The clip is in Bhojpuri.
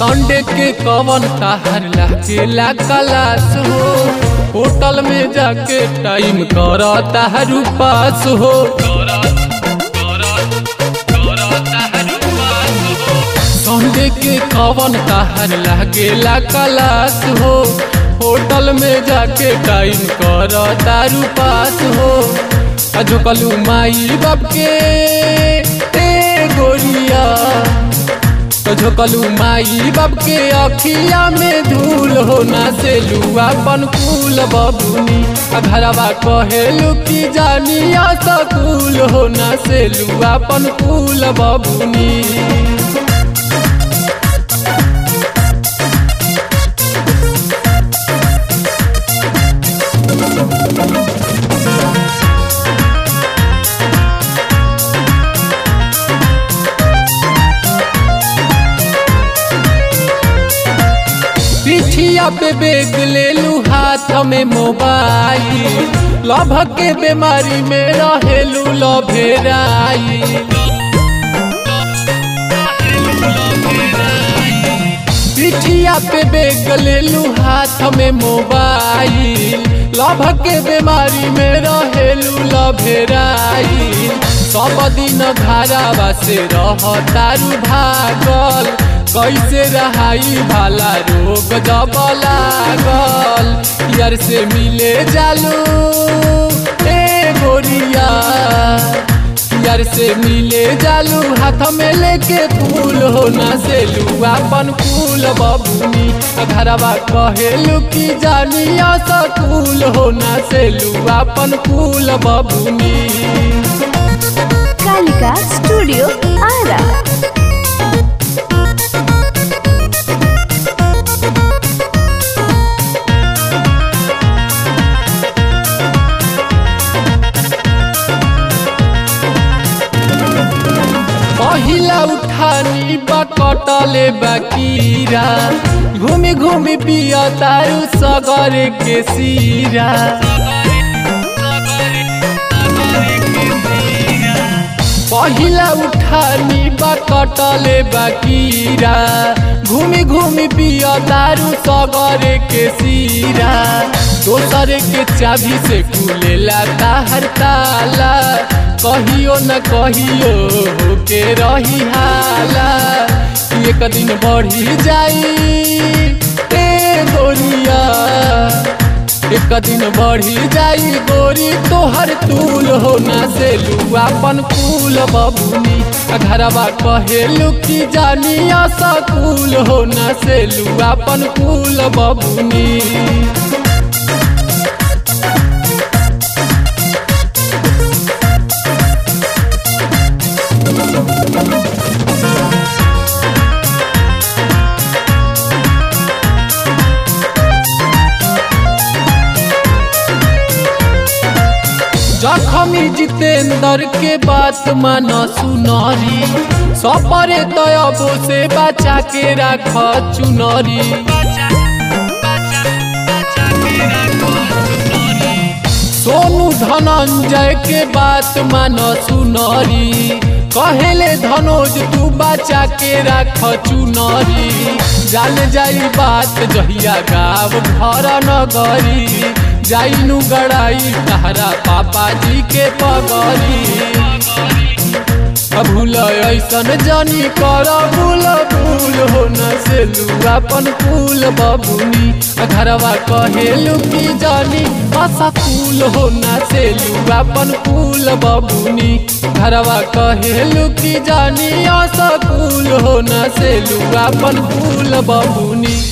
संडे के कवन ताहर लागेला कलास हो होटल में जाके टाइम कर ताहर पास हो संडे के कवन ताहर लागेला कलास हो होटल में जाके टाइम कर तारू पास हो अजकलू माई बाप के ए गोरिया झोकलू माई बाप के अखिया में धूल हो ना से अपन कुल बबुनी घरवा कहेलू की जानिया सकूल हो ना से अपन कुल बबुनी पिठिया पे बेग ले लू हाथ में मोबाइल लभ के बीमारी में रहेलू लभेराई पिठिया पे बेग ले लू हाथ में मोबाइल लभ के बीमारी में रहेलू लभेराई सब दिन घरावा से रह तारू भागल कैसे रहाई भाला रोग जब लागल यार से मिले जालू ए गोरिया यार से मिले जालू हाथ में लेके फूल हो ना से अपन फूल बबुनी घरवा कहेलू की जानिया सकूल हो ना से अपन फूल बबुनी कालिका स्टूडियो आरा पहिला उठानी बकटले बकीरा घूमी घूमी पिया तारू सगर के सीरा पहिला उठानी बकटले बकीरा घूमी घूमी पिया तारू सगर के सीरा दोसर के चाबी से खुलेला ताहर ताला कहियो न कहियो के रही हाला एक दिन बढ़ी जाई ए गोरिया एक दिन बढ़ी जाई गोरी तोहर तूल हो ना से अपन फूल बबुनी घरवा कहेलू की जानिया सकूल हो ना से अपन फूल बबुनी जखमी जितेंद्र के बात मान सुनरी सपरे तयबो से बचा के रख चुनरी सोनू धनंजय के बात मान सुनरी कहेले धनोज तू बचा के रख चुनरी जान जाई बात जहिया गाँव घर नगरी जाइनु गड़ाई तहरा पापा जी के पगरी भूल ऐसन जानी कर भूल भूल हो न से अपन फूल बबुनी घरवा कहेलू की जानी असकूल हो न से अपन फूल बबुनी घरवा कहेलू की जानी असकूल हो न से अपन फूल बबुनी